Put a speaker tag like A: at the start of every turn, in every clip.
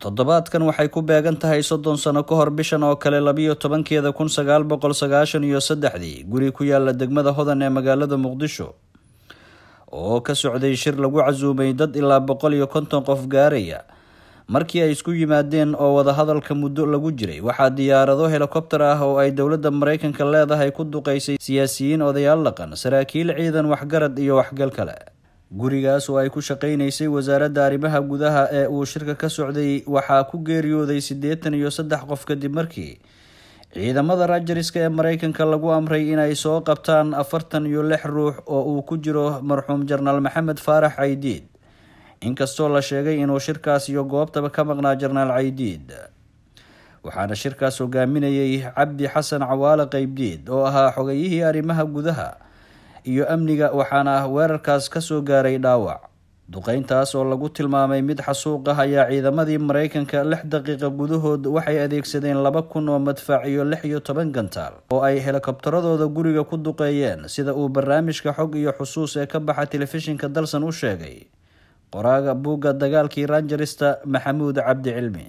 A: toddobaadkan waxay ku beegan tahay soddon sano ka hor bishan oo kale labiyo tobankeeda kun sagaal boqol sagaashan iyo saddexdii guri ku yaala degmada hodan ee magaalada muqdisho oo ka socday shir lagu casuumay dad ilaa boqol iyo konton qof gaaraya markii ay isku yimaadeen oo wadahadalka muddo lagu jiray waxaa diyaarado helikobter ah oo ay dowladda maraykanka leedahay ku duqeysay siyaasiyiin odayaal dhaqan saraakiil ciidan waxgarad iyo waxgal kale gurigaas oo ay ku shaqaynaysay wasaaradda arrimaha gudaha ee uu shirka ka socday waxaa ku geeriyooday siddeetan iyo saddex qof kadib markii ciidamada rajariska ee maraykanka lagu amray inay soo qabtaan afartan iyo lix ruux oo uu ku jiro marxuum jenaraal maxamed faarax caydiid inkastoo la sheegay inuu shirkaas iyo goobtaba ka maqnaa jenaraal caydiid waxaana shirkaas hogaaminayay cabdi xasan cawaale qeybdiid oo ahaa xogayihii arrimaha gudaha iyo amniga waxaana weerarkaas kasoo gaaray dhaawac duqeyntaas oo lagu tilmaamay mid xasuuq ah ayaa ciidamadii maraykanka lix daqiiqa gudahood waxay adeegsadeen laba kun oo madfac iyo lix iyo toban gantaal oo ay helikobtaradooda guriga ku duqeeyeen sida uu barnaamijka xog iyo xusuus ee ka baxa telefishinka dalsan u sheegay qoraaga buugga dagaalkii ranjarista maxamuud cabdi cilmi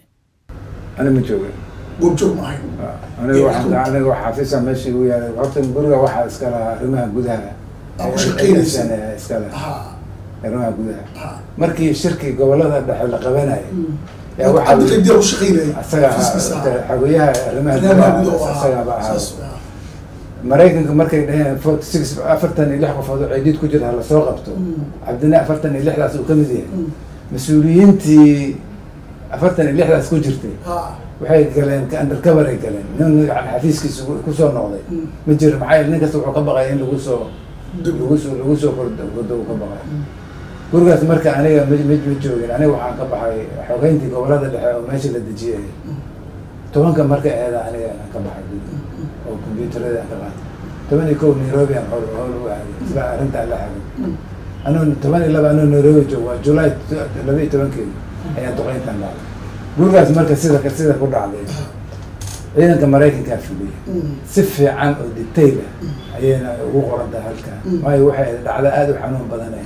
B: ana ma joogin
C: goobjoog ma ahayn
B: aniga waxaan aniga wax xafiisa meesha igu yaalay horta guriga waxaa iska lahaa arrimaha gudaha
C: Aa, ku shaqaynaysa.
B: Ee, iska lahaa
C: ha
B: arrimaha gudaha
C: ha
B: markii shirkii gobolada dhexe la qabanayay yaa waxaa
C: cabdi qeydiya ku shaqaynaya
B: asaga
C: xafiiskiisa
B: ahaa
C: ahaa.
B: xogayaha arrimaha
C: Arrimaha
B: gudaha
C: gudaha ahaa.
B: asagaaba ahaa
C: Saas, ah.
B: maraykanka markay dhaheen forty six afartan iyo lix qofood oo ciidiid ku jira hala soo qabto cabdina afartan iyo lixdaas uu ka mid yahay mas-uuliyiintii afartan iyo lixdaas ku jirtay
C: ha
B: waxay galeen undercover ay galeen nin yani xafiiskiisa ku- kusoo noqday
C: Mm.
B: ma jiro maxaa yeele nin kasta wuxuu ka baqaya in lagu soo
C: dib
B: lagu soo lagu soo kordo kordo uu ka baqaya gurigaas marka aniga ma ma ma joogin aniga waxaan ka baxay xogeyntii gobolada dhexe oo meesha la dejiyay tobanka marka eeda aniga aan ka baxay guriga oo combyuutarada aan ka qaatay toban iyo kow nairobi aan howl howl u aaday isla arrintaan la xagay anuu toban iyo laba anuu nairobi joogo waa july laba iyo tobankeedi ayaa duqeyntan dhacday gurigaas marka sida sida ku dhacday ciidanka maraykankaa fuliyay si fiican oo detail ah ayayna ugu qoran tahay halkan waayo waxay dhacda aada u xanuun badanay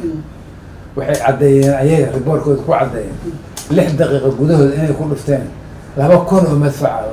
B: waxay caddeeyeen ayaga riboorkooda ku caddeeyeen lix daqiiqa gudahooda inay ku dhufteen laba kun oo madfaca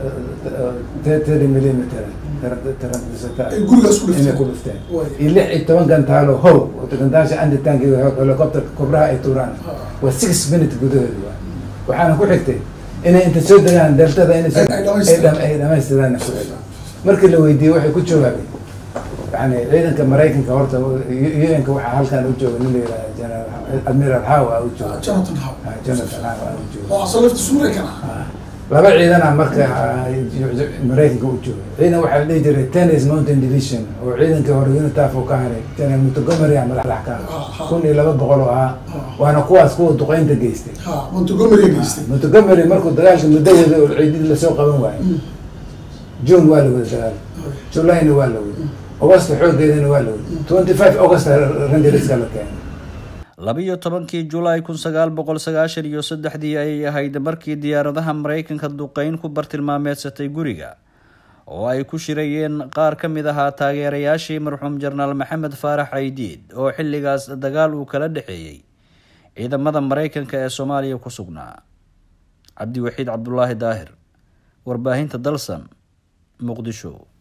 B: thirty millimeter taransata
C: Ay gurigaas ku dhufteen.
B: inay ku dhufteen
C: Way.
B: iyo lix iyo toban gantaalo how gantaasha anditanki helicopter kobraha ay tuuraan waa six minute gudahooda waa waxaana ku xigtay inay inta soo degaan deltada inay soo-
C: Ay- ay dhamaystiraan.
B: ay dhamaystiraan ku xigtay markii la weydiiyey waxay ku jawaabeen yani ciidanka maraykanka horta un-ka waxaa halkan u jooga nin la yihahda general admiral hawa u jooga
C: jonathan how
B: Ah, jonathan hawa u jooga
C: oo asal laftiisu maraykan ah
B: Ah, laba ciidana marka ah, maraykanka u jooga ciidan waxaa la dhihi jiray tennis mountain division oo ciidankii hore unitaf uu ka haray general montgomery a madax ka
C: Ah, ah.
B: kun iyo laba boqol oo ahaa waana kuwaas kuwa duqeynta geystay
C: ha montgomery geystay
B: montgomery markuu dagaalka muddo wada oo ciidid lasoo qaban waayo june waa la wada dagaal julayna waa la wada augusta xoogeedana waa la wada twenty five august rangeriska la keenay
A: labiyo tobankii julaay kun sagaal boqol sagaashan iyo saddexdii ayay ahayd markii diyaaradaha maraykanka duqeyn ku bartilmaameedsatay guriga oo ay ku shirayeen qaar ka mid ahaa taageerayaashii marxuum jenaraal maxamed faarax caydiid oo xilligaas dagaal uu kala dhexeeyey ciidamada maraykanka ee soomaaliya ku sugnaa cabdiwaxiid cabdulaahi daahir warbaahinta dalsan muqdisho